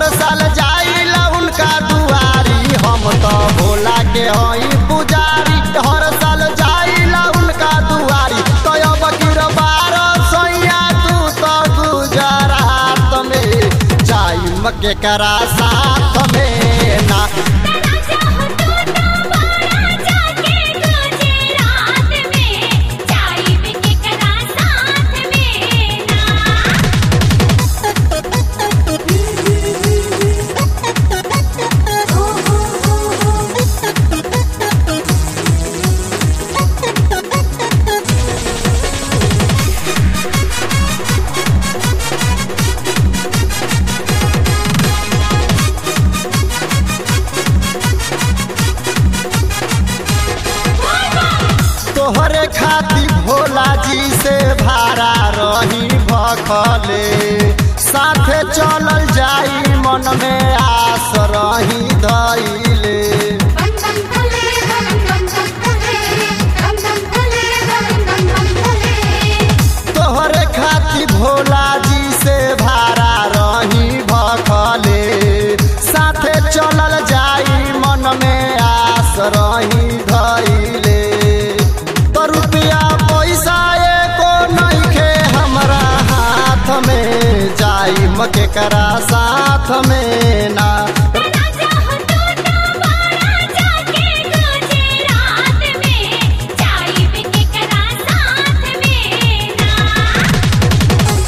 हर साल जाइला उनका दुआरी हम तो भोला के हई पुजारी हर साल जाइला उनका दुआरी तो अब गिरबार सैया तू तो गुजरात में जाइम के करा साथ में ना तेरा चाहो तू तो बारा जाके गुजरात में जाइब के करा साथ में ना तोहरे खातिर भोला जी से भाड़ा रही भखले साथे चलल जाई मन में आस रही धैले बम बम भोले बम बम बम भोले बम बम भोले बम बम बम भोले तोहरे खातिर भोला जी से भाड़ा रही भखले साथे चलल जाई मन में आस रही धैले तो रुपया पैसा एको नइखे हमरा हाथ में जाई मके करा साथ में ना तेरा चाहो तू तो बारा जाके गुजरात में जाइब के करा साथ में ना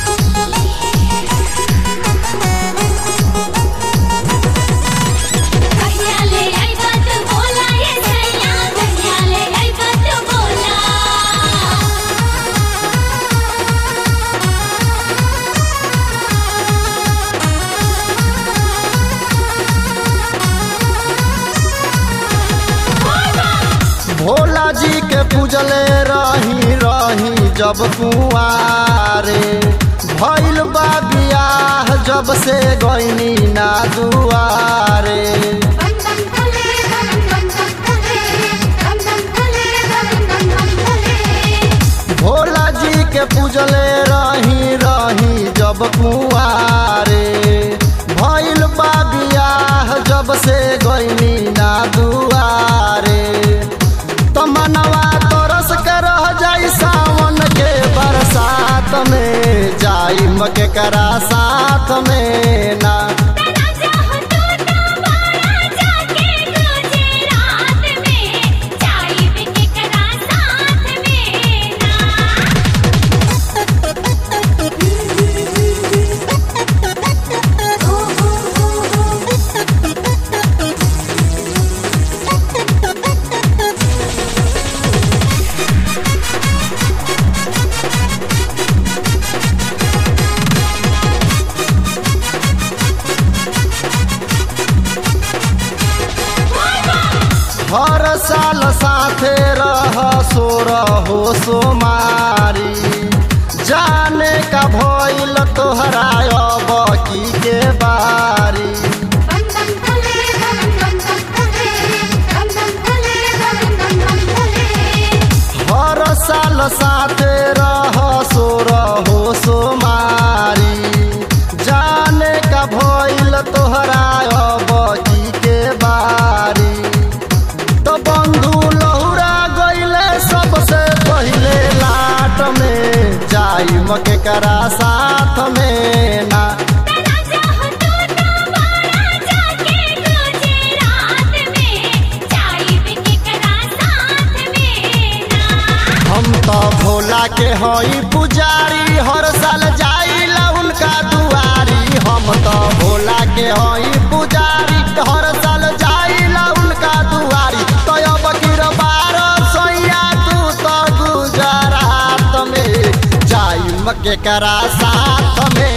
कहिया ले आई बात बोला ये सैया कहिया ले आई बात बोला भोला जी के पूजले रही रही जब कुआरे भइल बा बियाह जब से गईनी ना दुआरे बम बम भोले बम बम बम भोले बम बम भोले बम बम बम भोले भोला जी के पूजले रही रही जब कुआरे भइल बा बियाह जब से गईनी ना दुआरे तो मनवा तरस के रह जाई सावन के बरसात में जाई मके करा साथ में ना तेरा चाहो तू तो बारा जाके गुजरात में जाइब के करा साथ में ना हर साल साथे रह सो रहो सोमारी जाने का भइल तोहरा अब की के बारी बम बम भोले बम बम बम भोले बम बम भोले बम बम बम भोले हर साल साथे रह सो रहो सोमारी जाने का भइल तोहरा अब की के बारी तो बंधु लहुरा गइले सबसे पहिले लाट में जाई मके करा साथ में ना तेरा चाहो तू तो बारा जाके गुजरात में जाइब के करा साथ में ना हम तो भोला के हई पुजारी हर साल जाइला उनका दुआरी हम तो भोला के हई पुजारी हर साल जाइला उनका दुआरी तो अब गिरबार सैया तू तो गुजरात में जाई मके करा साथ में